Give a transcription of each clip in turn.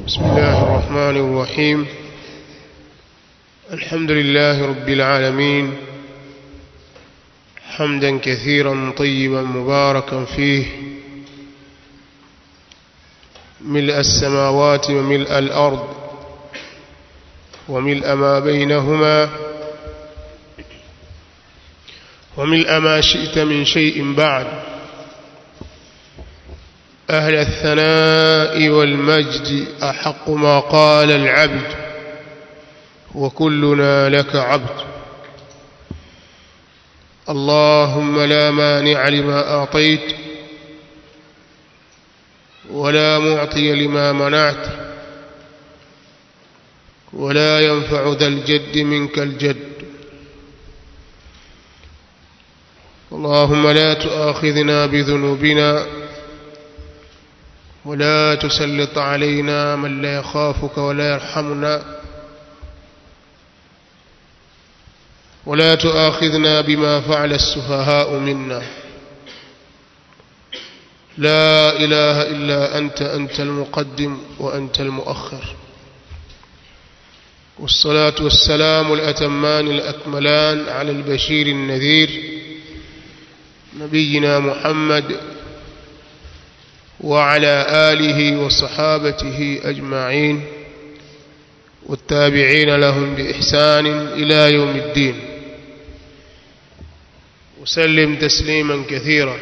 بسم الله الرحمن الرحيم الحمد لله رب العالمين حمدا كثيرا طيبا مباركا فيه ملء السماوات وملء الأرض وملء ما بينهما وملء ما شئت من شيء بعد أهل الثناء والمجد أحق ما قال العبد وكلنا لك عبد اللهم لا مانع لما أعطيت ولا معطي لما منعت ولا ينفع ذا الجد منك الجد اللهم لا تؤاخذنا بذنوبنا ولا تسلط علينا من لا يخافك ولا يرحمنا ولا تؤاخذنا بما فعل السفهاء منا لا إله إلا أنت أنت المقدم وأنت المؤخر والصلاة والسلام الأتمان الأكملان على البشير النذير نبينا محمد وعلى آله وصحابته أجمعين والتابعين لهم بإحسان إلى يوم الدين وسلم تسليما كثيرا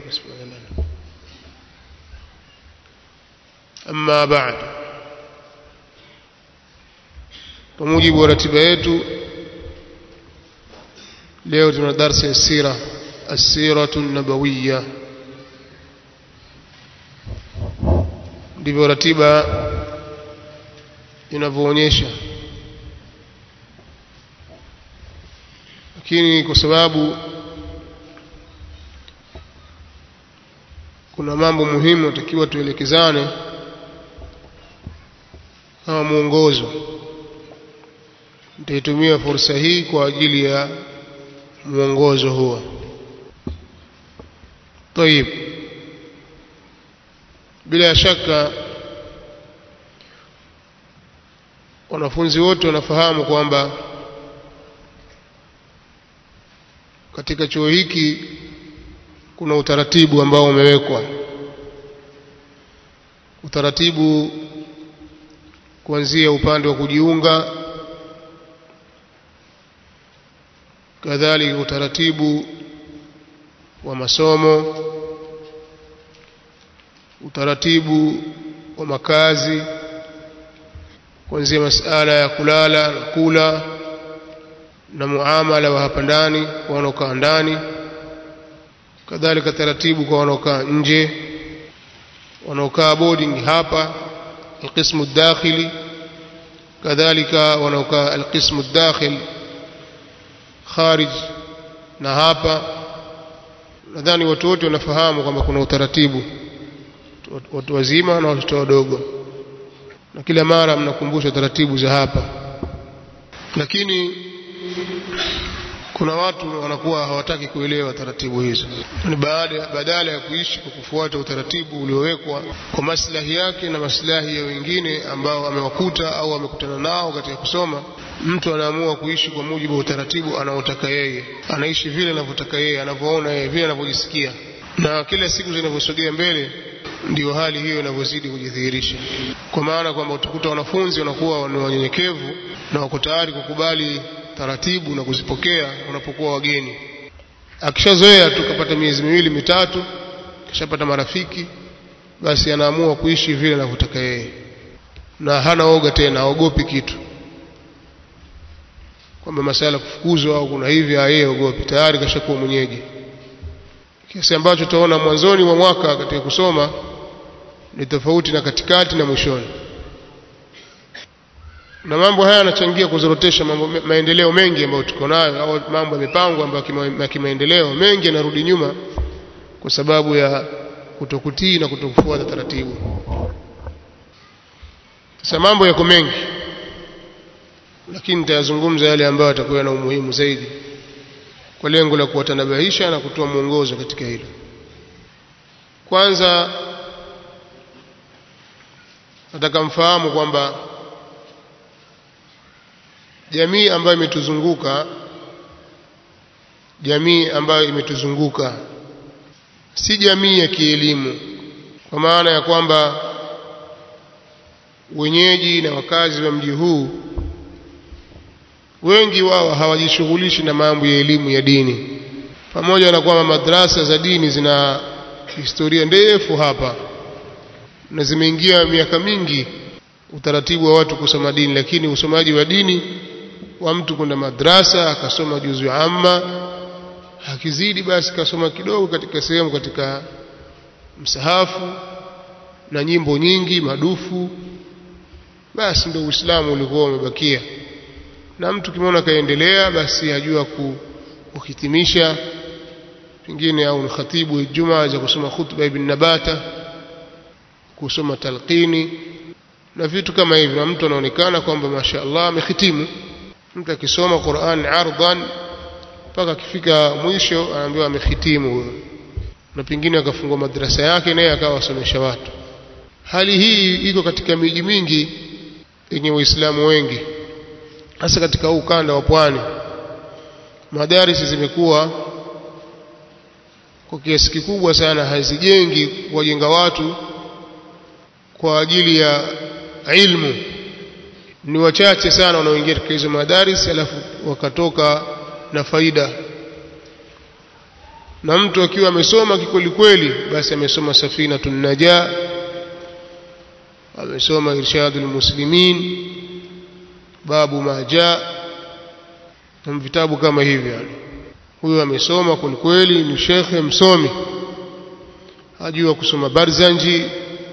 أما بعد kwa mujibu wa ratiba yetu leo tuna darsa ya sira asiratu nabawiya ndivyo ratiba inavyoonyesha lakini kwa sababu kuna mambo muhimu natakiwa tuelekezane kama mwongozo nitaitumia fursa hii kwa ajili ya mwongozo huo طيب bila shaka wanafunzi wote wanafahamu kwamba katika chuo hiki kuna utaratibu ambao umewekwa utaratibu kuanzia upande wa kujiunga kadhalika utaratibu wa masomo utaratibu wa makazi kuanzia masala ya kulala na kula na muamala wa hapa ndani kwa wanaokaa ndani kadhalika taratibu kwa wanaokaa nje wanaokaa boarding hapa alqismu dakhili kadhalika wanaokaa alqismu dakhil kharij na hapa nadhani watu wote wanafahamu kwamba kuna utaratibu watu wazima na watoto wadogo na kila mara mnakumbusha taratibu za hapa lakini kuna watu wanakuwa hawataki kuelewa taratibu hizo ni baada badala ya kuishi kwa kufuata utaratibu uliowekwa kwa maslahi yake na maslahi ya wengine ambao amewakuta au amekutana nao katika kusoma mtu anaamua kuishi kwa mujibu wa utaratibu anaotaka yeye anaishi vile anavyotaka yeye anavyoona yeye vile anavyojisikia na kila siku zinavyosogea mbele ndio hali hiyo inavyozidi kujidhihirisha kwa maana kwamba utakuta wanafunzi wanakuwa ni wanyenyekevu na wako tayari kukubali taratibu na kuzipokea wanapokuwa wageni akishazoea tu kapata miezi miwili mitatu kishapata marafiki basi anaamua kuishi vile anavyotaka yeye na hana oga tena aogopi kitu kwamba masala kufukuzwa au kuna hivi yeye ogopi tayari kashakuwa mwenyeji kiasi ambacho tutaona mwanzoni mwa mwaka katika kusoma ni tofauti na katikati na mwishoni na mambo haya yanachangia kuzorotesha mambo maendeleo mengi ambayo tuko nayo au mambo yamepangwa ambayo ya kimaendeleo mengi yanarudi nyuma kwa sababu ya kutokutii na kutokufuata taratibu sasa mambo yako mengi lakini nitayazungumza yale ambayo yatakuwa na umuhimu zaidi kwa lengo la kuwatanabahisha na kutoa mwongozo katika hilo kwanza nataka mfahamu kwamba jamii ambayo imetuzunguka jamii ambayo imetuzunguka si jamii ya kielimu kwa maana ya kwamba wenyeji na wakazi wa mji huu wengi wao hawajishughulishi na mambo ya elimu ya dini pamoja na kwamba madrasa za dini zina historia ndefu hapa na zimeingia miaka mingi utaratibu wa watu kusoma dini lakini usomaji wa dini wa mtu kwenda madrasa akasoma juzu amma akizidi basi kasoma kidogo katika sehemu katika msahafu na nyimbo nyingi madufu basi ndio Uislamu ulikuwa umebakia na mtu kimeona kaendelea basi ajua kuhitimisha pengine au khatibu Ijumaa za kusoma khutba ibn Nabata kusoma talqini na vitu kama hivyo na mtu anaonekana kwamba mashaallah amehitimu mtu akisoma Qur'an ardhan mpaka akifika mwisho anaambiwa amehitimu huyo na pengine akafungua madrasa yake naye akawa asomesha watu hali hii iko katika miji mingi yenye waislamu wengi hasa katika huu ukanda wa pwani madarisi zimekuwa kwa kiasi kikubwa sana hazijengi kuwajenga watu kwa ajili ya ilmu ni wachache sana wanaoingia katika hizo madaris alafu wakatoka na faida na mtu akiwa amesoma kikweli kweli basi amesoma safina tunaja amesoma irshadul muslimin babu maja na vitabu kama hivyo yani huyo amesoma kweli kweli ni shekhe msomi ajua kusoma barzanji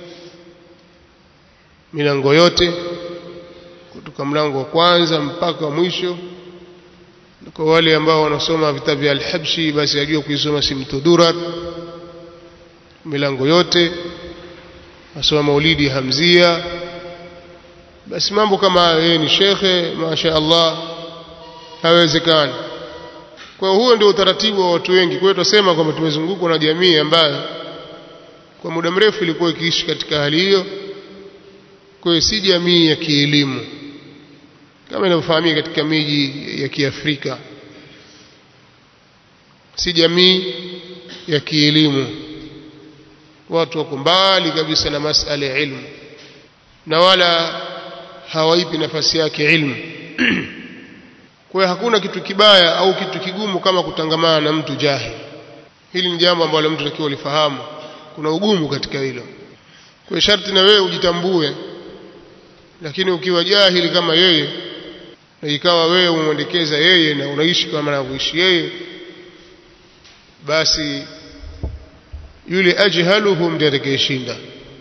milango yote kutoka mlango wa kwanza mpaka wa mwisho kwa wale ambao wanasoma vitabu vya al-Habshi basi ajua kuisoma simtudurat milango yote asoma maulidi hamzia basi mambo kama yeye ni shekhe masha Allah hawezekani kwa huo ndio utaratibu wa watu wengi kwa hiyo tunasema kwamba tumezungukwa na jamii ambayo kwa muda mrefu ilikuwa ikiishi katika hali hiyo kwa hiyo si jamii ya kielimu kama inavyofahamika katika miji ya Kiafrika si jamii ya kielimu watu wako mbali kabisa na masala ya ilmu na wala hawaipi nafasi yake ilmu kwa hiyo hakuna kitu kibaya au kitu kigumu kama kutangamana na mtu jahili hili ni jambo ambalo mtu takiwa lifahamu kuna ugumu katika hilo kwa sharti na wewe ujitambue lakini ukiwa jahili kama yeye na ikawa wewe umwendekeza yeye na unaishi kama anavyoishi yeye basi yule ajhaluhum ndiye atakayeshinda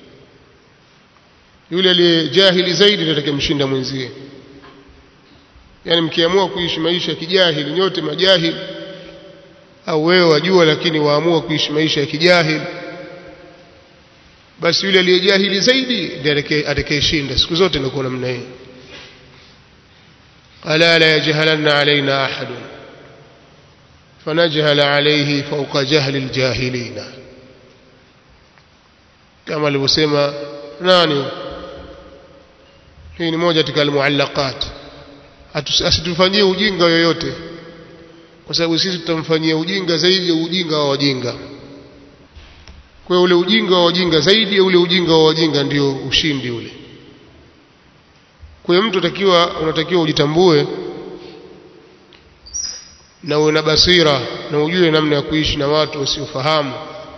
yule aliye jahili zaidi ndiye atakayemshinda mwenzie yani mkiamua kuishi maisha ya kijahili nyote majahili au wewe wajua lakini waamua kuishi maisha ya kijahili basi yule aliyejahili zaidi ndiye atakayeshinda siku zote ndio namna hiyo ألا لا يجهلن علينا أحد فنجهل عليه فوق جهل الجاهلين كما alivyosema nani hii ni moja katika almuallaqat asitufanyie ujinga yoyote kwa sababu sisi tutamfanyia ujinga zaidi ya ujinga wa wajinga kwa ule ujinga wa wajinga zaidi ya ule ujinga wa wajinga ndio ushindi ule kwa hiyo mtu atakiwa unatakiwa ujitambue na uwe na basira na ujue namna ya kuishi na watu wasiofahamu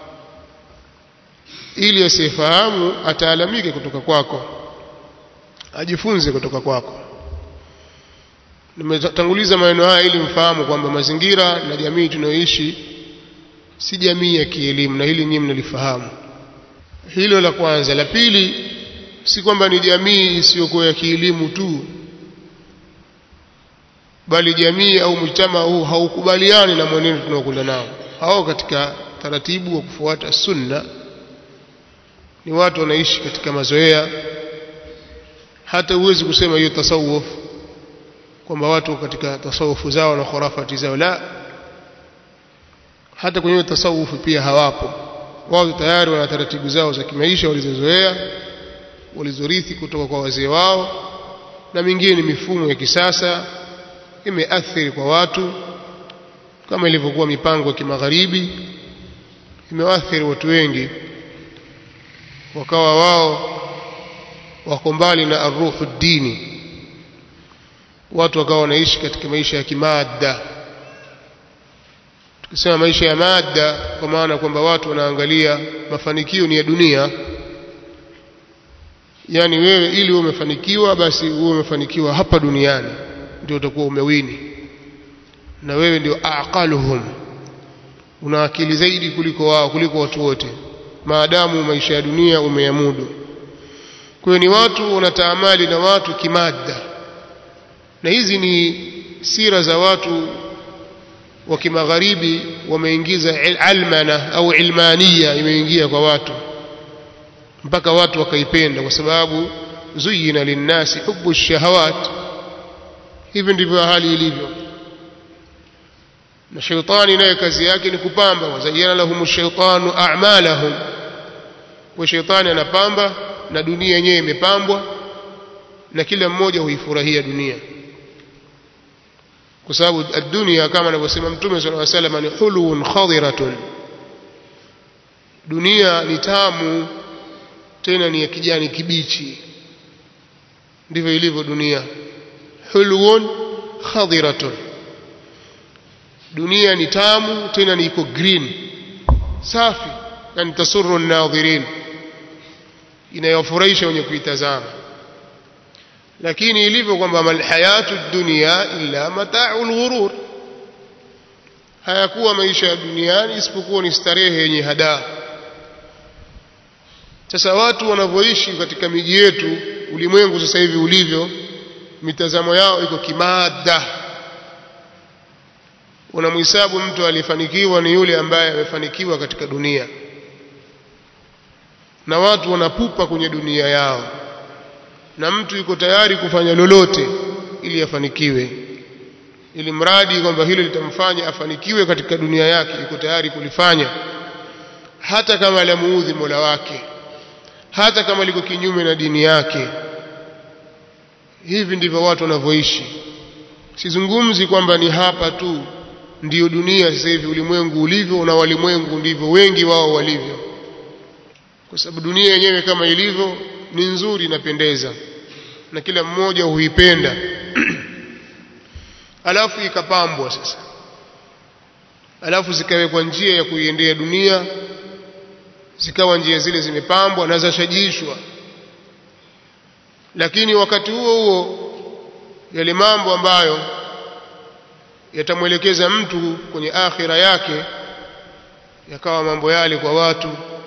ili asiyefahamu ataalamike kutoka kwako ajifunze kutoka kwako nimetanguliza maneno haya ili mfahamu kwamba mazingira na jamii tunayoishi si jamii ya kielimu na hili nyinyi mnalifahamu hilo la kwanza la pili si kwamba ni jamii isiyokuwa ya kielimu tu bali jamii au mjtama huu haukubaliani na mwenendo tunaokwenda nao hao katika taratibu wa kufuata sunna ni watu wanaishi katika mazoea hata huwezi kusema hiyo tasawuf kwamba watu katika tasawufu zao na khurafati zao la hata kwenye tasawufu pia hawapo wao tayari wana taratibu zao za kimaisha walizozoea walizorithi kutoka kwa wazee wao na mingine ni mifumo ya kisasa imeathiri kwa watu kama ilivyokuwa mipango ya kimagharibi imewaathiri watu wengi wakawa wao wako mbali na aruhu dini watu wakawa wanaishi katika maisha ya kimaada tukisema maisha ya maada kwa maana kwamba watu wanaangalia mafanikio ni ya dunia yani wewe ili uwe umefanikiwa basi uwe umefanikiwa hapa duniani ndio utakuwa umewini na wewe ndio aqaluhum una akili zaidi kuliko wao kuliko watu wote maadamu maisha ya dunia umeyamudu kwa ni watu wanataamali na watu kimada na hizi ni sira za watu wa kimagharibi wameingiza almana au ilmania imeingia kwa watu mpaka watu wakaipenda kwa sababu zuyina linnasi hubu shahawat hivi ndivyo hali ilivyo na shaitani naye kazi yake ni kupamba wazayana lahum shaitanu a'malahum kwa shaitani anapamba na dunia yenyewe imepambwa na kila mmoja huifurahia dunia kwa sababu dunia kama anavyosema mtume sallallahu alaihi wasallam ni hulun khadiratun dunia ni tamu tena ni ya kijani kibichi ndivyo ilivyo dunia hulun khadiratun dunia ni tamu tena ni iko green safi yani tasurru an-nadhirin inayofurahisha wenye kuitazama lakini ilivyo kwamba mal hayatu dunya illa mata'ul ghurur hayakuwa maisha ya duniani isipokuwa ni starehe yenye hadaa sasa watu wanavyoishi katika miji yetu ulimwengu sasa hivi ulivyo mitazamo yao iko kimada unamhesabu mtu aliyefanikiwa ni yule ambaye amefanikiwa katika dunia na watu wanapupa kwenye dunia yao na mtu yuko tayari kufanya lolote ili afanikiwe ili mradi kwamba hilo litamfanya afanikiwe katika dunia yake yuko tayari kulifanya hata kama lamuudhi Mola wake hata kama liko kinyume na dini yake hivi ndivyo watu wanavyoishi sizungumzi kwamba ni hapa tu ndiyo dunia sasa hivi ulimwengu ulivyo na walimwengu ndivyo wengi wao walivyo kwa sababu dunia yenyewe kama ilivyo ni nzuri inapendeza na kila mmoja huipenda alafu ikapambwa sasa alafu zikawekwa njia ya kuiendea dunia zikawa njia zile zimepambwa na zashajishwa lakini wakati huo huo yale mambo ambayo yatamwelekeza mtu kwenye akhira yake yakawa mambo yale kwa watu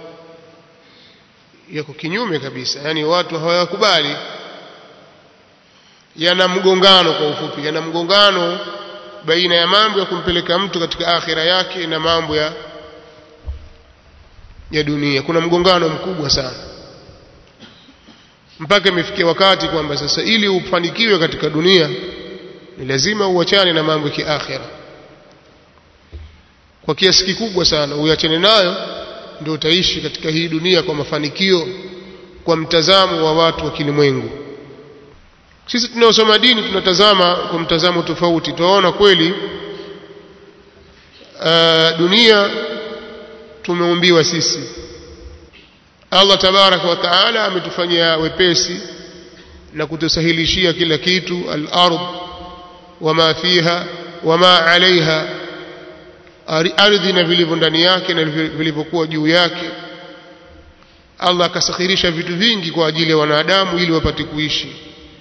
yako kinyume kabisa yani watu hawayakubali yana mgongano kwa ufupi yana mgongano baina ya mambo ya kumpeleka mtu katika akhira yake na mambo ya ya dunia kuna mgongano mkubwa sana mpaka imefikia wakati kwamba sasa ili ufanikiwe katika dunia ni lazima uachane na mambo ya kiakhira kwa kiasi kikubwa sana uachane nayo ndio utaishi katika hii dunia kwa mafanikio kwa mtazamo wa watu wa kilimwengu sisi tunaosoma dini tunatazama kwa mtazamo tofauti tunaona kweli uh, dunia tumeumbiwa sisi Allah tabaraka wa taala ametufanyia wepesi na kutusahilishia kila kitu al-ard wama fiha wama alaiha ardhi na vilivyo ndani yake na vilivyokuwa juu yake Allah akasakhirisha vitu vingi kwa ajili ya wanadamu ili wapate kuishi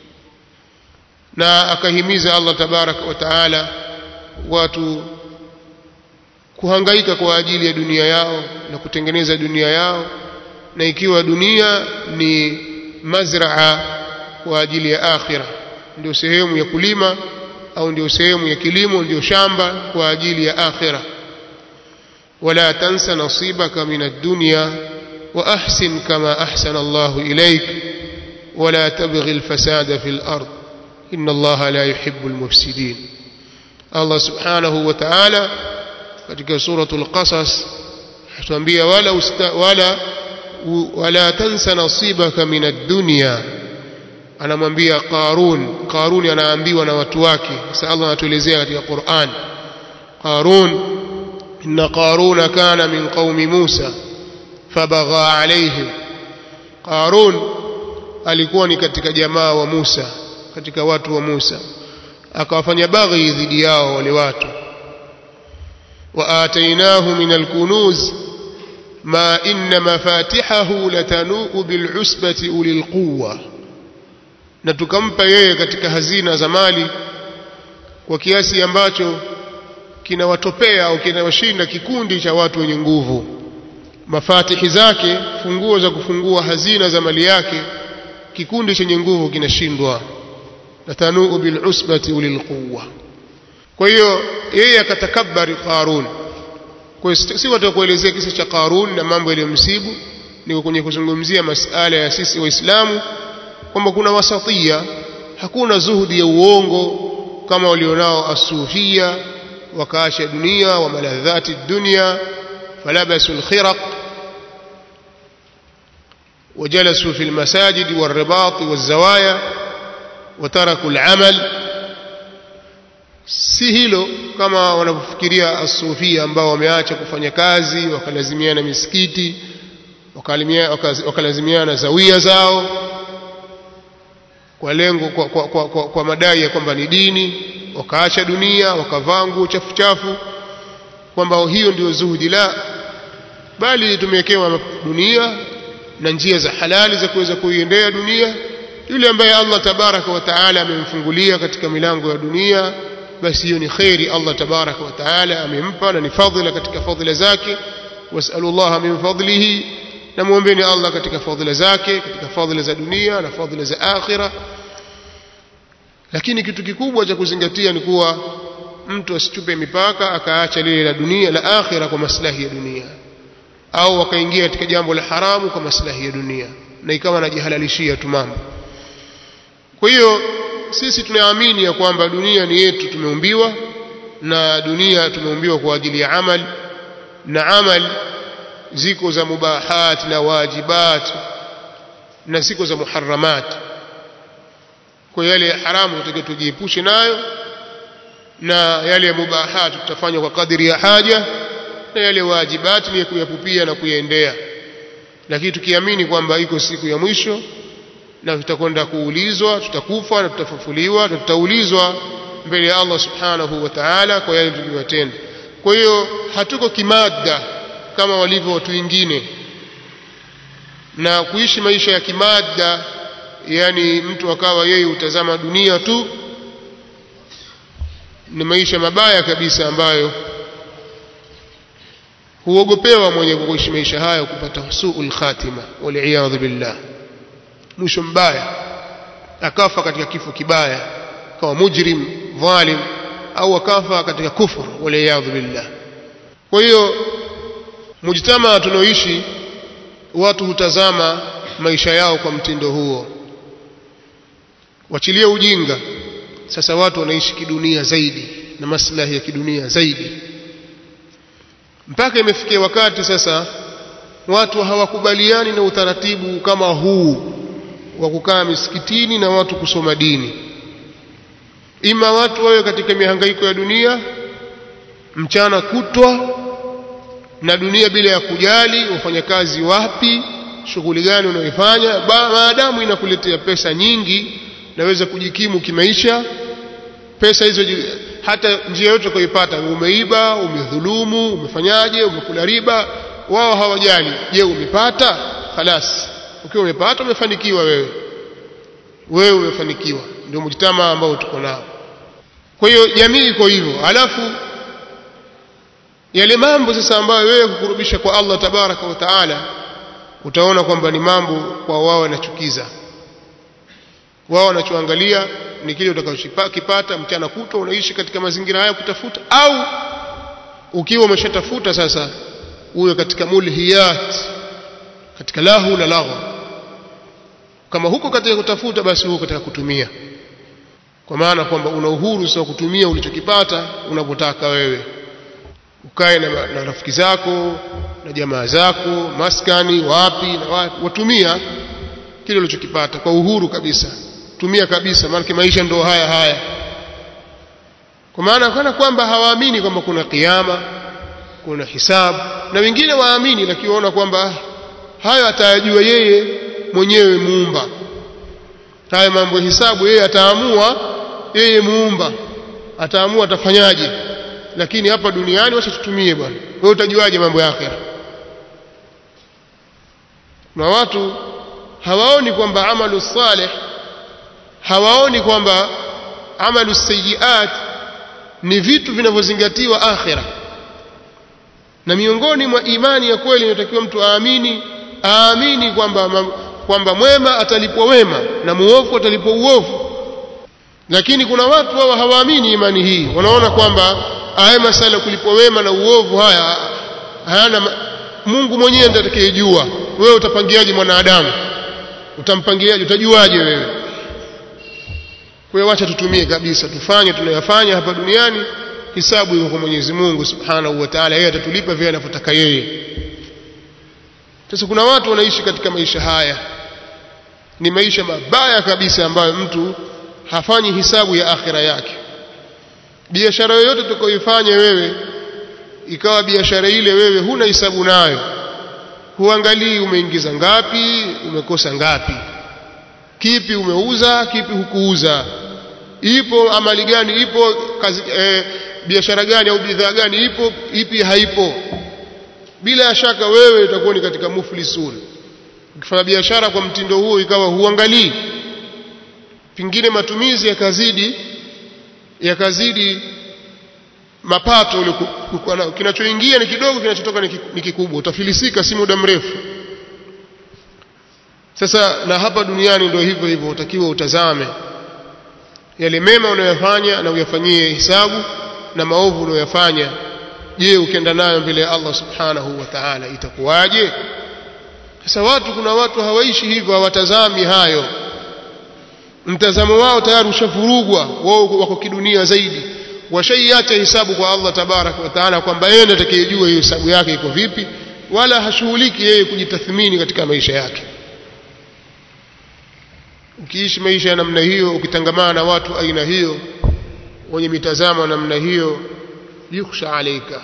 na akahimiza Allah tabaraka wa taala watu kuhangaika kwa ajili ya dunia yao na kutengeneza dunia yao na ikiwa dunia ni mazraa kwa ajili ya akhira ndio sehemu ya kulima au ndio sehemu ya kilimo ndio shamba kwa ajili ya akhira wala tansa nasibaka min ad-dunya wa ahsin kama ahsana Allahu ilayk wala tabghi al-fasada fil ard inna Allaha la yuhibbu al-mufsidin Allah subhanahu wa ta'ala katika suratul qasas tuambia wala usta, wala wala tansa nasibaka min ad-dunya anamwambia Qarun Qarun anaambiwa na watu wake sasa Allah anatuelezea katika Qur'an Qarun inna Qaruna kana min qaumi Musa fabagha alaihim Qarun alikuwa ni katika jamaa wa Musa katika watu wa Musa akawafanya baghi dhidi yao wale watu wa atainahu min alkunuz ma inna mafatihahu latanuu bil'usbati ulil quwwa na tukampa yeye katika hazina za mali kwa kiasi ambacho kinawatopea au kinawashinda kikundi cha watu wenye nguvu mafatihi zake funguo za kufungua hazina za mali yake kikundi chenye nguvu kinashindwa latanuu bilusbati ulil quwwa kwa hiyo yeye akatakabari qarun kwa hiyo si watu kuelezea kisa cha qarun na mambo yaliyomsibu niko kwenye kuzungumzia masala ya sisi waislamu kwamba kuna wasatia hakuna zuhudi ya uongo kama walionao asufia wakaacha dunia wa maladhati dunia falabasu alkhiraq وجلسوا في المساجد والرباط والزوايا وتركوا العمل si hilo kama wanavyofikiria asufia ambao wameacha kufanya kazi wakalazimiana misikiti wakalazimiana zawia zao kwa lengo kwa, kwa, kwa, kwa, kwa madai ya kwamba ni dini wakaacha dunia wakavaa nguo chafu chafu kwamba hiyo ndio zuhudi la bali tumewekewa dunia na njia za halali za kuweza kuiendea dunia yule ambaye Allah tabaraka wa taala amemfungulia katika milango ya dunia basi hiyo ni khairi Allah tabaraka wa taala amempa na ni fadhila katika fadhila zake wasallallahu min fadlihi na muombeeni Allah katika fadhila zake katika fadhila za dunia na fadhila za akhira lakini kitu kikubwa cha kuzingatia ni kuwa mtu asichupe mipaka akaacha lile la dunia la akhira kwa maslahi ya dunia au akaingia katika jambo la haramu kwa maslahi ya dunia na ikawa anajihalalishia tu mambo kwa hiyo sisi tunaamini ya kwamba dunia ni yetu tumeumbiwa na dunia tumeumbiwa kwa ajili ya amal na amal ziko za mubahat na wajibat na ziko za muharramat kwa yale ya haramu tutakiwa tujiepushe nayo na yale ya mubahat tutafanya kwa kadiri ya haja na yale wajibati ni kuyapupia na kuyaendea lakini tukiamini kwamba iko siku ya mwisho na tutakwenda kuulizwa tutakufa na tutafufuliwa na tutaulizwa mbele ya Allah subhanahu wa ta'ala kwa yale tuliyotenda kwa hiyo hatuko kimada kama walivyo watu wengine na kuishi maisha ya kimada yani mtu akawa yeye utazama dunia tu ni maisha mabaya kabisa ambayo huogopewa mwenye kuishi maisha hayo kupata suul khatima waliyadhu billah mwisho mbaya akafa katika kifo kibaya kawa mujrim dhalim au akafa katika kufur waliyadhu billah kwa hiyo mujtama tunaoishi watu hutazama maisha yao kwa mtindo huo wachilie ujinga sasa watu wanaishi kidunia zaidi na maslahi ya kidunia zaidi mpaka imefikia wakati sasa watu hawakubaliani na utaratibu kama huu wa kukaa misikitini na watu kusoma dini ima watu wawe katika mihangaiko ya dunia mchana kutwa na dunia bila ya kujali wafanyakazi wapi shughuli gani unaoifanya maadamu inakuletea pesa nyingi naweza kujikimu kimaisha pesa hizo hata njia yote kuipata umeiba umedhulumu umefanyaje umekula riba wao hawajali je umepata khalas ukiwa umepata umefanikiwa wewe wewe umefanikiwa ndio mjitama ambao tuko nao kwa hiyo jamii iko hivyo alafu yale mambo sasa ambayo wewe kukurubisha kwa Allah tabaraka wa taala utaona kwamba ni mambo kwa wao wanachukiza wao wanachoangalia ni kile utakachokipata mchana kutwa unaishi katika mazingira haya kutafuta au ukiwa umeshatafuta sasa uwe katika mulhiyat katika lahu na lahu kama huko katika kutafuta basi huko katika kutumia kwa maana kwamba una uhuru sio kutumia ulichokipata unapotaka wewe ukae na, na rafiki zako na jamaa zako maskani wapi na wapi watumia kile ulichokipata kwa uhuru kabisa tumia kabisa maana maisha ndio haya haya kwa maana kana kwamba hawaamini kwamba kuna kiyama kuna hisabu na wengine waamini lakini waona kwamba hayo atayajua yeye mwenyewe muumba haya mambo ya hisabu yeye ataamua yeye muumba ataamua atafanyaje lakini hapa duniani wacha tutumie bwana wewe utajuaje mambo ya akhera na watu hawaoni kwamba amalu salih hawaoni kwamba amalu sayiat ni vitu vinavyozingatiwa akhira na miongoni mwa imani ya kweli inatakiwa mtu aamini aamini kwamba kwamba mwema atalipwa wema na muovu atalipwa uovu lakini kuna watu wao hawaamini imani hii wanaona kwamba haya masala kulipwa wema na uovu haya hayana Mungu mwenyewe ndiye atakayejua wewe utapangiaje mwanadamu utampangiaje utajuaje wewe kwa hiyo wacha tutumie kabisa tufanye tunayofanya hapa duniani hisabu iko kwa Mwenyezi Mungu Subhanahu wa Ta'ala yeye atatulipa vile anavyotaka yeye sasa kuna watu wanaishi katika maisha haya ni maisha mabaya kabisa ambayo mtu hafanyi hisabu ya akhira yake biashara yoyote utakayoifanya wewe ikawa biashara ile wewe huna hisabu nayo huangalii umeingiza ngapi umekosa ngapi kipi umeuza kipi hukuuza ipo amali gani ipo kazi e, biashara gani au bidhaa gani ipo ipi haipo bila shaka wewe utakuwa ni katika muflisun ukifanya biashara kwa mtindo huo ikawa huangalii pingine matumizi yakazidi yakazidi mapato uliokuwa nayo kinachoingia ni kidogo kinachotoka ni kikubwa utafilisika si muda mrefu sasa na hapa duniani ndio hivyo hivyo utakiwa utazame yale mema unayofanya na uyafanyie hisabu na maovu unayofanya je ukienda nayo mbele ya Allah subhanahu wa ta'ala itakuwaje sasa watu kuna watu hawaishi hivyo hawatazami hayo mtazamo wao tayari ushavurugwa wao wako kidunia zaidi washaiacha hisabu kwa Allah tabarak wa taala kwamba yeye ndiye atakayejua hiyo hisabu yake iko vipi wala hashughuliki yeye kujitathmini katika maisha yake ukiishi maisha ya namna hiyo ukitangamana na watu aina hiyo wenye mitazamo namna hiyo yukhsha alaika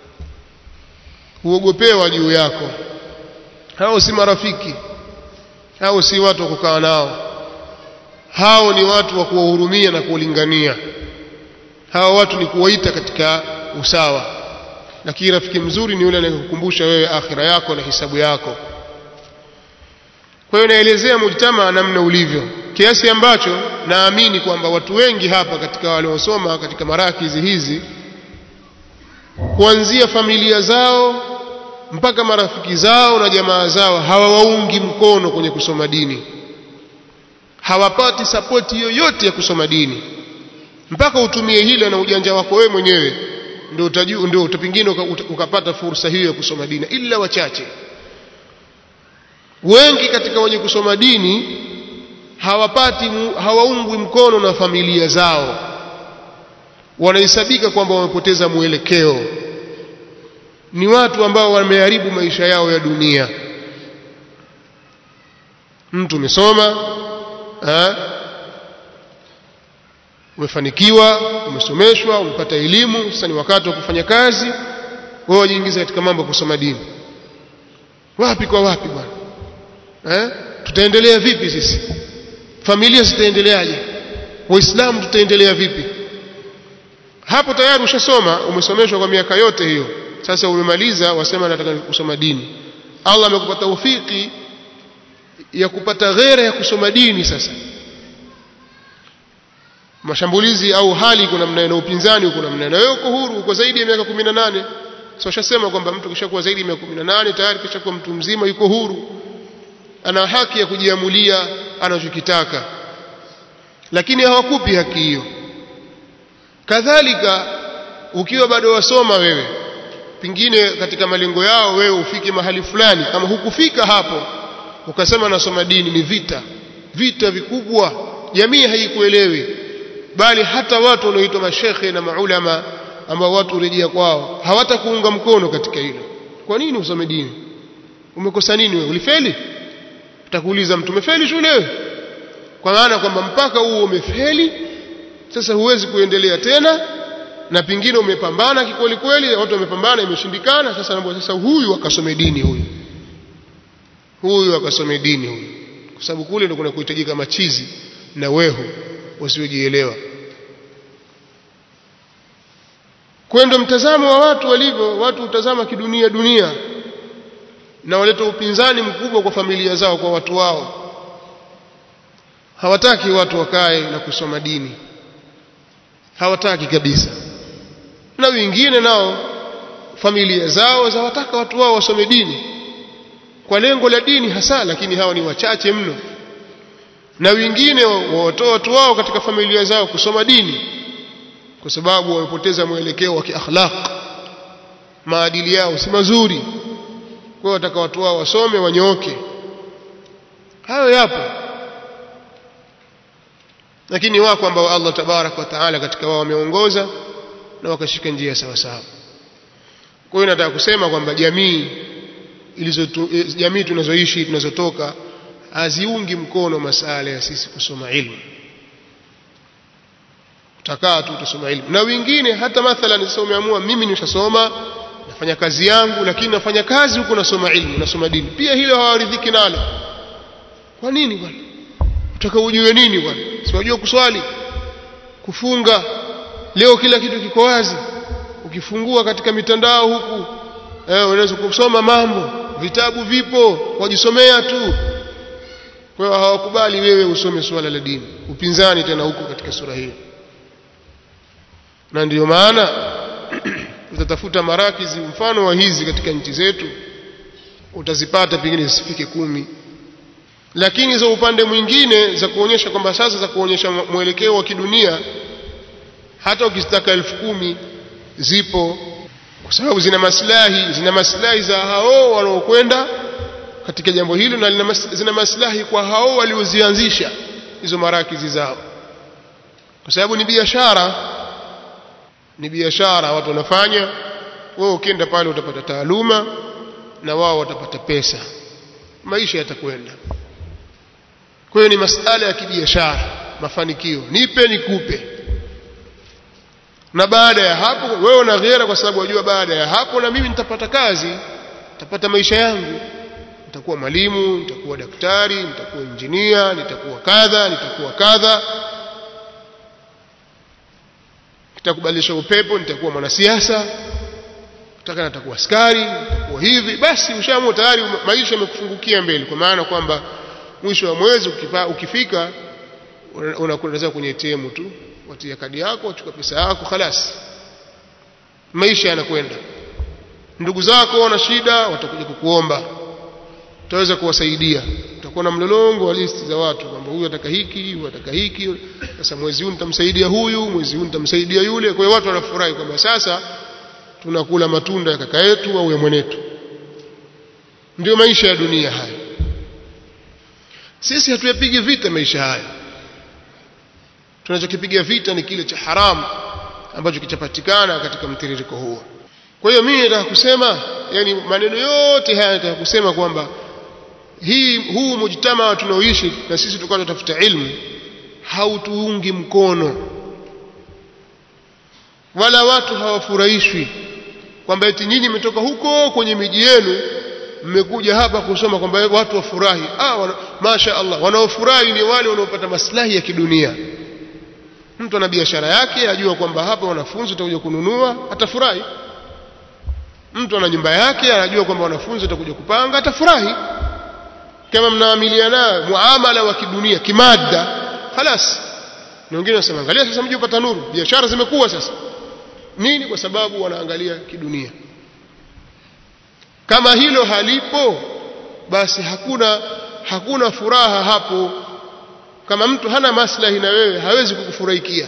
huogopewa juu yako hao si marafiki hao si watu wa kukaa nao hao ni watu wa kuwahurumia na kuwalingania hawa watu ni kuwaita katika usawa lakini rafiki mzuri ni yule anayekukumbusha wewe akhira yako na hisabu yako kwa hiyo naelezea mujtama namna ulivyo kiasi ambacho naamini kwamba watu wengi hapa katika waliosoma katika marakizi hizi kuanzia familia zao mpaka marafiki zao na jamaa zao hawawaungi mkono kwenye kusoma dini hawapati sapoti yoyote ya kusoma dini mpaka utumie hila na ujanja wako wewe mwenyewe ndio utajua ndio pengine ukapata fursa hiyo ya kusoma dini ila wachache wengi katika wenye kusoma dini hawapati hawaungwi mkono na familia zao wanahesabika kwamba wamepoteza mwelekeo ni watu ambao wameharibu maisha yao ya dunia mtu umesoma umefanikiwa umesomeshwa umepata elimu sasa ni wakati wa kufanya kazi wewe wajiingiza katika mambo ya kusoma dini wapi kwa wapi bwana eh tutaendelea vipi sisi familia zitaendeleaje waislamu tutaendelea vipi hapo tayari ushasoma umesomeshwa kwa miaka yote hiyo sasa umemaliza wasema nataka kusoma dini Allah amekupa taufiki ya kupata ghera ya kusoma dini sasa mashambulizi au hali iko namna na upinzani uko namna na wewe uko huru uko zaidi ya miaka 18 so shasema kwamba mtu kishakuwa zaidi ya miaka 18 tayari kishakuwa mtu mzima yuko huru ana haki ya kujiamulia anachokitaka lakini hawakupi haki hiyo kadhalika ukiwa bado wasoma wewe pingine katika malengo yao wewe ufike mahali fulani kama hukufika hapo ukasema nasoma dini ni vita vita vikubwa jamii haikuelewi bali hata watu wanaoitwa mashekhe na maulama ambao watu urejea kwao hawatakuunga mkono katika hilo kwa nini usome dini umekosa nini wewe ulifeli utakuuliza mtu umefeli shule wewe kwa maana kwamba mpaka huo umefeli sasa huwezi kuendelea tena na pingine umepambana kikweli kweli watu wamepambana imeshindikana sasa naomba sasa huyu akasome dini huyu huyu akasome dini huyu kwa sababu kule ndio kuna kuhitajika machizi na wehu wasiojielewa kwendo mtazamo wa watu walivyo watu utazama kidunia dunia na waleta upinzani mkubwa kwa familia zao kwa watu wao hawataki watu wakae na kusoma dini hawataki kabisa na wengine nao familia zao zawataka watu wao wasome dini kwa lengo la dini hasa lakini hawa ni wachache mno na wengine wawatoa watu wao katika familia zao kusoma dini kwa sababu wamepoteza mwelekeo wa kiakhlaq maadili yao si mazuri kwa wataka watu wao wasome wanyooke hayo yapo lakini wako ambao Allah tabarak wa taala katika wao wameongoza na wakashika njia sawa sawa kwa hiyo nataka kusema kwamba jamii ilizo jamii tunazoishi tunazotoka haziungi mkono masala ya sisi kusoma ilmu utakaa tu utasoma ilmu na wengine hata mathalan sasa umeamua mimi nishasoma nafanya kazi yangu lakini nafanya kazi huko nasoma ilmu nasoma dini pia hilo hawaridhiki nalo kwa nini bwana utaka ujue nini bwana si unajua kuswali kufunga leo kila kitu kiko wazi ukifungua katika mitandao huku eh unaweza kusoma mambo vitabu vipo wajisomea tu kwa hiyo hawakubali wewe usome swala la dini upinzani tena huko katika sura hiyo na ndiyo maana utatafuta marakizi mfano wa hizi katika nchi zetu utazipata pengine zisifike kumi lakini za upande mwingine za kuonyesha kwamba sasa za kuonyesha mwelekeo wa kidunia hata ukizitaka elfu kumi zipo kwa sababu zina maslahi zina maslahi za hao wanaokwenda katika jambo hilo na zina maslahi kwa hao waliozianzisha hizo marakizi zao kwa sababu ni biashara ni biashara watu wanafanya wewe ukienda pale utapata taaluma na wao watapata pesa maisha yatakwenda kwa hiyo ni masala ya kibiashara mafanikio nipe nikupe na baada ya hapo wewe una ghera kwa sababu wajua baada ya hapo na mimi nitapata kazi nitapata maisha yangu nitakuwa mwalimu nitakuwa daktari nitakuwa injinia nitakuwa kadha nitakuwa kadha kitakubadilisha upepo nitakuwa mwanasiasa nataka nitakuwa askari nitakuwa hivi basi ushaamua tayari maisha yamekufungukia mbele kwa maana kwamba mwisho wa mwezi ukipa, ukifika unakwenda kwenye ATM tu watia kadi yako wachukua pesa yako khalas maisha yanakwenda ndugu zako wana shida watakuja kukuomba utaweza kuwasaidia utakuwa na mlolongo wa listi za watu kwamba huyu ataka hiki huyu ataka hiki sasa mwezi huu nitamsaidia huyu mwezi huu nitamsaidia yule kwa hiyo watu wanafurahi kwamba sasa tunakula matunda ya kaka yetu au ya mwenetu ndio maisha ya dunia haya sisi hatuyapigi vita maisha haya tunachokipiga vita ni kile cha haramu ambacho kichapatikana katika mtiririko huo kwa hiyo mimi nataka kusema yani maneno yote haya nataka kusema kwamba hii huu mujtama tunaoishi na sisi tukawa tunatafuta ilmu hautuungi mkono wala watu hawafurahishwi kwamba eti nyinyi mmetoka huko kwenye miji yenu mmekuja hapa kusoma kwamba watu wafurahi ah wana, masha Allah wanaofurahi ni wale wanaopata maslahi ya kidunia mtu ana biashara yake ajua kwamba hapa wanafunzi watakuja kununua atafurahi mtu ana nyumba yake anajua kwamba wanafunzi watakuja kupanga atafurahi kama mnaamiliana muamala wa kidunia kimada خلاص na wengine wanasema angalia sasa mji upata nuru biashara zimekuwa sasa nini kwa sababu wanaangalia kidunia kama hilo halipo basi hakuna hakuna furaha hapo kama mtu hana maslahi na wewe hawezi kukufurahikia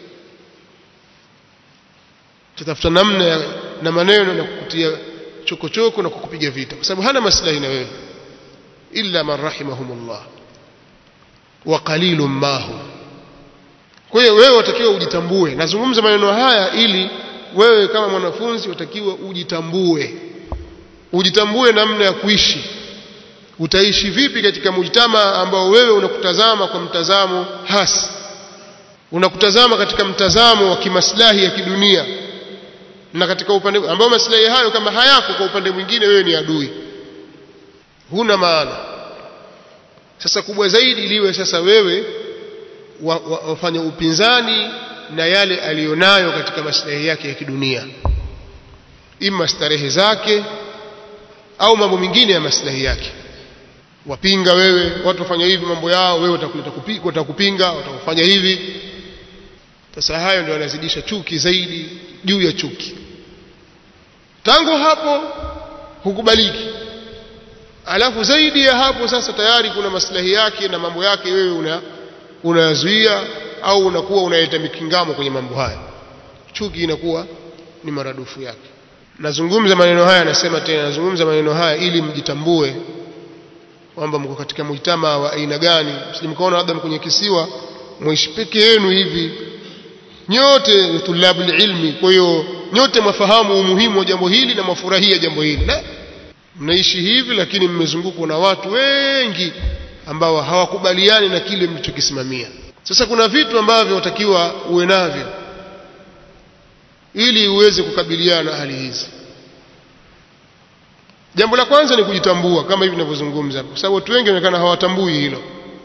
tutafuta namna ya, na maneno na kukutia chokochoko na kukupiga vita kwa sababu hana maslahi na wewe illa man rahimahumullah wa qalilun ma hum kwa hiyo wewe watakiwa ujitambue nazungumza maneno haya ili wewe kama mwanafunzi utakiwa ujitambue ujitambue namna ya kuishi utaishi vipi katika mujtama ambao wewe unakutazama kwa mtazamo hasi unakutazama katika mtazamo wa kimaslahi ya kidunia na katika upande ambao maslahi hayo kama hayako kwa upande mwingine wewe ni adui huna maana sasa kubwa zaidi liwe sasa wewe wafanya wa, wa upinzani na yale aliyonayo katika maslahi yake ya kidunia ima starehe zake au mambo mengine ya maslahi yake wapinga wewe watu wafanya hivi mambo yao wewe utakupinga watakufanya hivi sasa hayo ndio yanazidisha chuki zaidi juu ya chuki tangu hapo hukubaliki alafu zaidi ya hapo sasa tayari kuna maslahi yake na mambo yake wewe una unayazuia au unakuwa unaleta mikingamo kwenye mambo haya chuki inakuwa ni maradufu yake nazungumza maneno haya nasema tena nazungumza maneno haya ili mjitambue kwamba mko katika mujtama wa aina gani msijimkaona labda kwenye kisiwa mwishi peke yenu hivi nyote tulabul ilmi kwa hiyo nyote mwafahamu umuhimu wa jambo hili na mwafurahia jambo hili la mnaishi hivi lakini mmezungukwa na watu wengi ambao hawakubaliani na kile mlichokisimamia sasa kuna vitu ambavyo watakiwa uwe navyo ili uweze kukabiliana na hali hizi jambo la kwanza ni kujitambua kama hivi ninavyozungumza kwa sababu watu wengi wanaonekana hawatambui hilo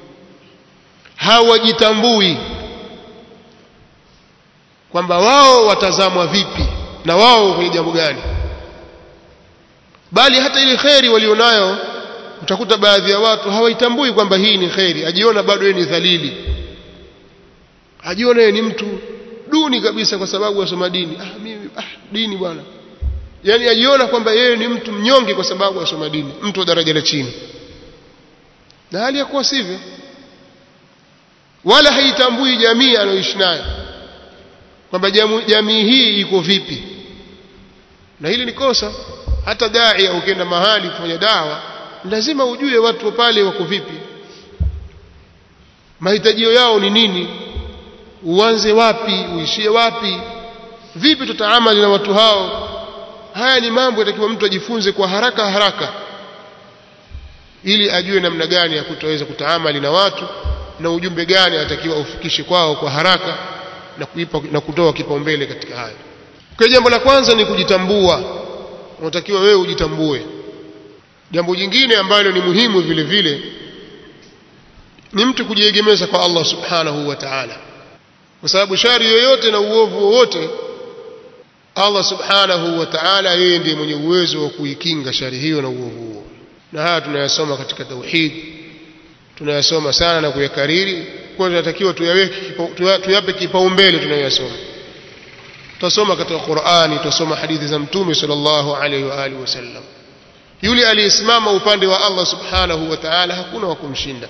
hawajitambui kwamba wao watazamwa vipi na wao kwenye jambo gani bali hata ile kheri walionayo utakuta baadhi ya watu hawaitambui kwamba hii ni kheri ajiona bado yeye ni dhalili ajiona yeye ni mtu duni kabisa kwa sababu asoma dini ah mimi ah dini bwana yani ajiona kwamba yeye ni mtu mnyonge kwa sababu asoma dini mtu wa daraja la chini na hali ya kuwa sivyo wala haitambui jamii anayoishi nayo kwamba jamii hii iko vipi na hili ni kosa hata dai ukienda mahali kufanya dawa lazima ujue watu wa pale wako vipi mahitajio yao ni nini uanze wapi uishie wapi vipi tutaamali na watu hao haya ni mambo yatakiwa mtu ajifunze kwa haraka haraka ili ajue namna gani ya kutoweza kutaamali na watu na ujumbe gani atakiwa ufikishe kwao kwa haraka na kuipa na kutoa kipaumbele katika hayo kwa jambo la kwanza ni kujitambua unatakiwa wewe ujitambue jambo jingine ambalo ni muhimu vile vile ni mtu kujiegemeza kwa Allah subhanahu wa ta'ala kwa sababu shari yoyote na uovu wowote Allah subhanahu wa ta'ala yeye ndiye mwenye uwezo wa kuikinga shari hiyo na uovu huo na haya tunayasoma katika tauhid tunayasoma sana na kuyakariri kwa tunatakiwa tuyaweke tuyape kipaumbele tunayoyasoma tutasoma katika Qur'ani tutasoma hadithi za mtume sallallahu alaihi wa alihi wasallam yule aliyesimama upande wa Allah subhanahu wa ta'ala hakuna wa kumshinda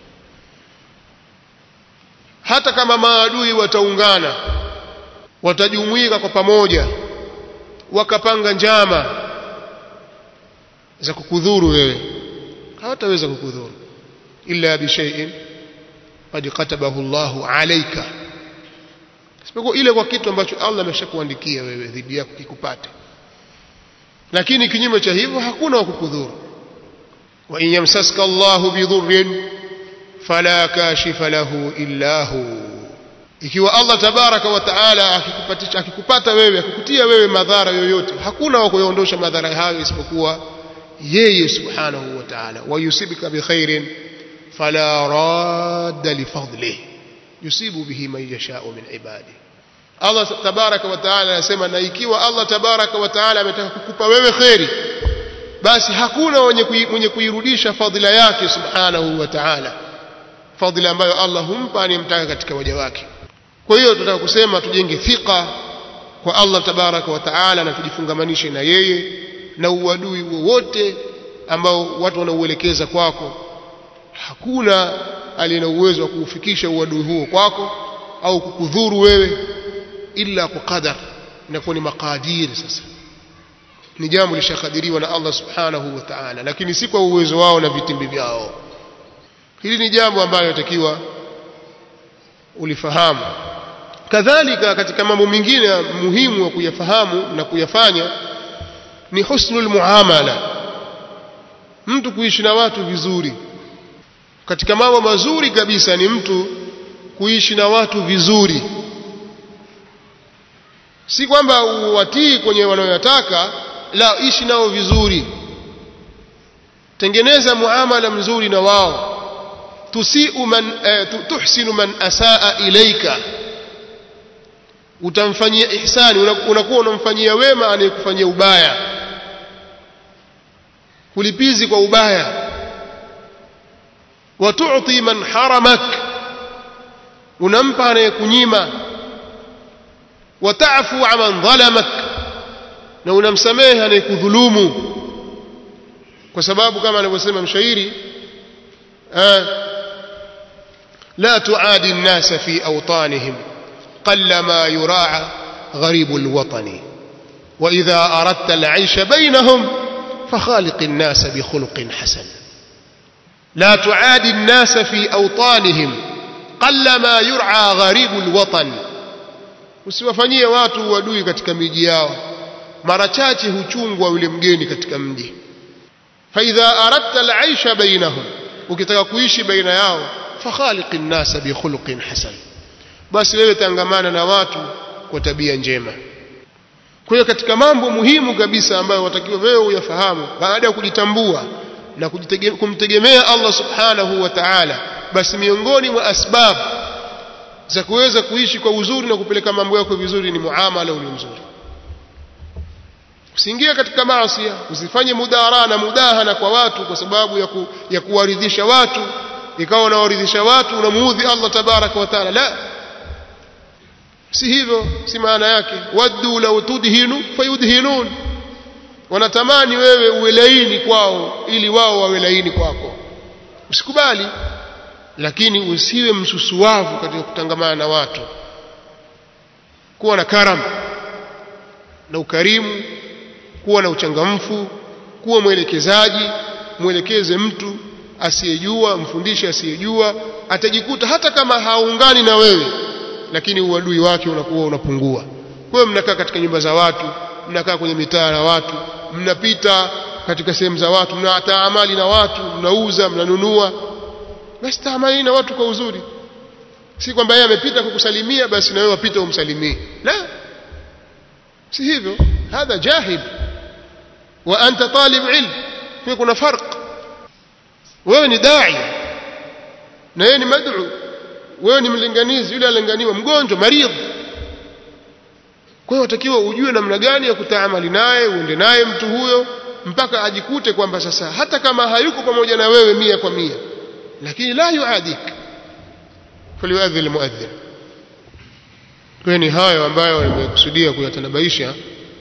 hata kama maadui wataungana watajumuika kwa pamoja wakapanga njama za kukudhuru wewe hawataweza kukudhuru illa bishay'in qad katabahu Allahu alayka isipokuwa ile kwa kitu ambacho Allah ameshakuandikia wewe dhidi yako kikupate lakini kinyume cha hivyo hakuna wa kukudhuru wa in yamsaska Allahu bidhurrin fala kashifa lahu illa hu ikiwa Allah tabaraka wa taala akikupatisha akikupata wewe akikutia wewe madhara yoyote hakuna wa kuondosha madhara hayo isipokuwa yeye subhanahu wa ta'ala wa yusibika bi khairin fala radda li fadlihi yusibu bihi man yasha'u min ibadi Allah tabaraka wa taala anasema na ikiwa Allah tabaraka wa taala ametaka kukupa wewe khairi basi hakuna mwenye kuirudisha fadhila yake subhanahu wa ta'ala fadhila ambayo Allah humpa anayemtaka katika waja wake kwa hiyo tunataka kusema tujenge thika kwa Allah tabaraka wa taala na tujifungamanishe na yeye na uadui wowote ambao watu wanauelekeza kwako hakuna aliye na uwezo wa kuufikisha uadui huo kwako au kukudhuru wewe illa kwa qadar inakuwa ni makadiri sasa ni jambo lishakadiriwa na Allah subhanahu wa ta'ala lakini si kwa uwezo wao na vitimbi vyao hili ni jambo ambalo natakiwa ulifahamu kadhalika katika mambo mengine muhimu wa kuyafahamu na kuyafanya ni husnul muamala mtu kuishi na watu vizuri katika mambo mazuri kabisa ni mtu kuishi na watu vizuri si kwamba uwatii kwenye wanayoyataka la ishi nao vizuri tengeneza muamala mzuri na wao tusiu man eh, tuhsinu man asaa ilaika utamfanyia ihsani unakuwa unamfanyia wema anayekufanyia ubaya kulipizi kwa ubaya watu'ti man haramak unampa anayekunyima watafu man dhalamak na unamsamehe anayekudhulumu kwa sababu kama anavyosema mshairi la tuadi an-nasa fi awtanihim qalla ma yura'a غريب الوطن وإذا أردت العيش بينهم فخالق الناس بخلق حسن لا تعادي الناس في أوطانهم قل ما يرعى غريب الوطن usiwafanyie watu uadui katika miji yao mara chache huchungwa yule mgeni katika mji faidha aradta alaisha bainahum ukitaka kuishi baina yao fakhaliqi nnasa bikhuluqin hasan basi wewe tangamana na watu kwa tabia njema kwa hiyo katika mambo muhimu kabisa ambayo watakiwa wewe uyafahamu baada ya kujitambua na kumtegemea Allah subhanahu wa ta'ala basi miongoni mwa asbabu za kuweza kuishi kwa uzuri na kupeleka mambo yako vizuri ni muamala ule mzuri usiingie katika maasi usifanye mudara na mudahana kwa watu kwa sababu ya, ku, ya kuwaridhisha watu ikawa unawaridhisha watu unamuudhi Allah tabaraka wa taala la si hivyo si maana yake waddu law tudhinu fayudhinun wanatamani wewe uwe laini kwao ili wao wawe laini kwako usikubali lakini usiwe msusuwavu katika kutangamana na watu kuwa na karam na ukarimu kuwa na uchangamfu kuwa mwelekezaji mwelekeze mtu asiyejua mfundishe asiyejua atajikuta hata kama haungani na wewe lakini uadui wake unakuwa unapungua kwa hiyo mnakaa katika nyumba za watu mnakaa kwenye mitaa na watu mnapita katika sehemu za watu mnataamali na watu mnauza mnanunua basi taamali na watu kwa uzuri si kwamba yeye amepita kukusalimia basi na wewe wapita umsalimie la si hivyo hadha jahil wa anta talib ilm kwa kuna farq wewe ni dai na yeye ni mad'u wewe ni mlinganizi yule alinganiwa mgonjwa maridh kwa hiyo watakiwa ujue namna gani ya kutaamali naye uende naye mtu huyo mpaka ajikute kwamba sasa hata kama hayuko pamoja na wewe mia kwa mia lakini la yuadik falyuadhin almuadhin kwa ni hayo ambayo nimekusudia kuyatanabaisha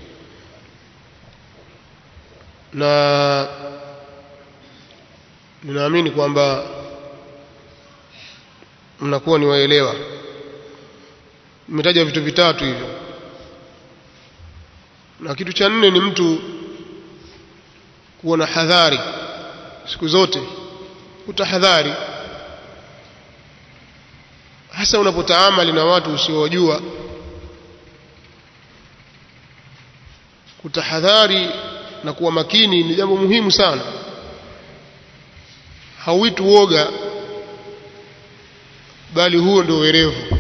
na ninaamini kwamba mnakuwa ni waelewa nimetaja vitu vitatu hivyo na kitu cha nne ni mtu kuwa na hadhari siku zote utahadhari hasa unapotaamali na watu usiowajua kutahadhari na kuwa makini ni jambo muhimu sana hauiti uoga bali huo ndio werevu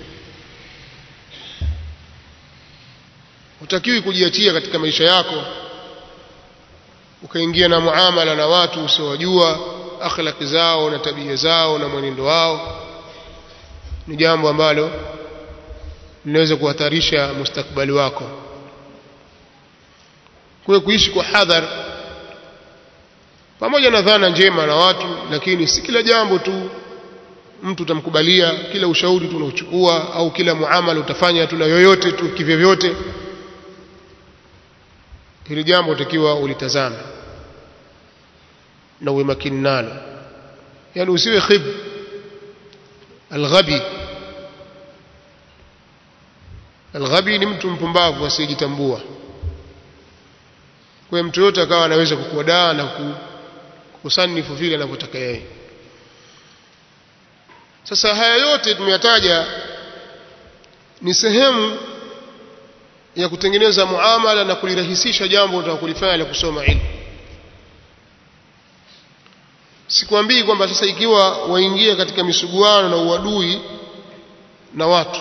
hutakiwi kujiachia katika maisha yako ukaingia na muamala na watu usiowajua akhlaki zao na tabia zao na mwenendo wao ni jambo ambalo linaweza kuhatarisha mustakbali wako kwa kuishi kwa hadhar pamoja na dhana njema na watu lakini si kila jambo tu mtu utamkubalia kila ushauri tu unauchukua au kila muamala utafanya tu na yoyote tu kivyovyote hili jambo utakiwa ulitazame na uwe makini nalo yani usiwe khib alghabi alghabi ni mtu mpumbavu asiyejitambua kwa mtu yote akawa anaweza kukuadaa na kusanifu vile anavyotaka yeye sasa haya yote tumeyataja ni sehemu ya kutengeneza muamala na kulirahisisha jambo unataka kulifanya la kusoma ilmu sikwambii kwamba sasa ikiwa waingia katika misuguano na uadui na watu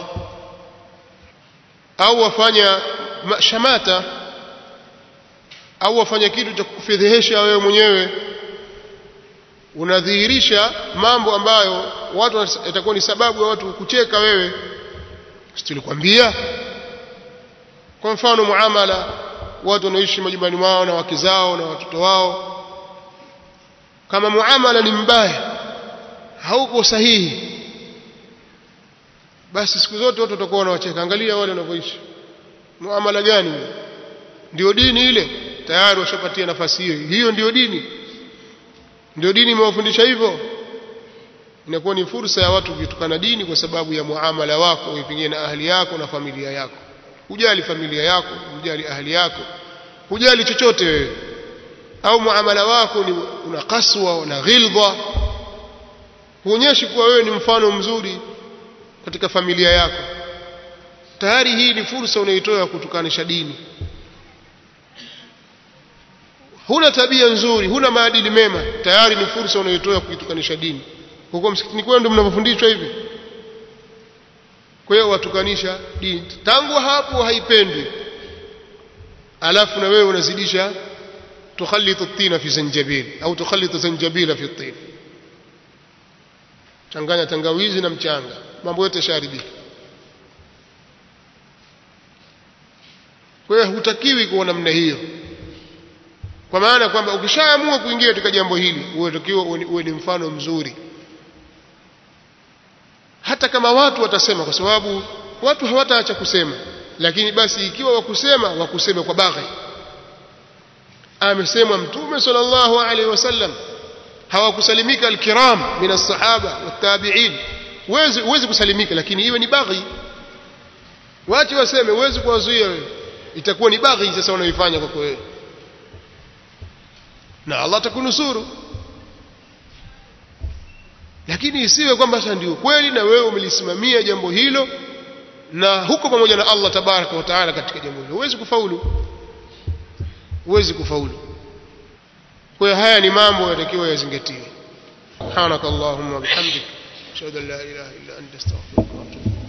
au wafanya shamata au wafanya kitu cha kukufedhehesha wewe mwenyewe unadhihirisha mambo ambayo watu itakuwa ni sababu ya watu kucheka wewe situlikwambia kwa mfano muamala watu wanaishi majumbani mwao na wake zao na watoto wao kama muamala ni mbaya hauko sahihi basi siku zote watu watakuwa wanawacheka angalia wale wanavyoishi muamala gani ndio dini ile tayari washapatia nafasi hiyo hiyo ndio dini ndio dini imewafundisha hivyo inakuwa ni fursa ya watu kutukana dini kwa sababu ya muamala wako pengine na ahli yako na familia yako hujali familia yako hujali ahli yako hujali chochote wewe au muamala wako ni una kaswa na ghildha huonyeshi kuwa wewe ni mfano mzuri katika familia yako tayari hii ni fursa unaitoa kutukanisha dini huna tabia nzuri huna maadili mema tayari ni fursa unayotoa kuitukanisha dini huko msikitini kwenu ndio mnavyofundishwa hivi kwa hiyo watukanisha dini tangu hapo haipendwi alafu na wewe unazidisha tukhalitu tina fi zanjabil au tukhalitu zanjabila fi tin changanya tangawizi na mchanga mambo yote yasharibika kwa hiyo hutakiwi kuwa namna hiyo kwa maana kwamba ukishaamua kuingia katika jambo hili unatakiwa uwe ni mfano mzuri hata kama watu watasema kwa sababu watu hawataacha kusema lakini basi ikiwa wakusema wakuseme kwa baghi amesemwa mtume sallallahu alaihi wasallam hawakusalimika alkiram min as-sahaba wat-tabi'in uwezi uwezi kusalimika lakini iwe ni baghi watu waseme uwezi kuwazuia wewe itakuwa ni baghi sasa unaoifanya kwa wewe na Allah atakunusuru lakini isiwe kwamba sasa ndio kweli na wewe umelisimamia jambo hilo na huko pamoja na Allah tabaraka wa taala katika jambo hilo huwezi kufaulu huwezi kufaulu kwa hiyo haya ni mambo yatakiwa yazingatiwe subhanakallahumma bihamdik ashhadu an la ilaha illa anta astaghfiruka wa atubu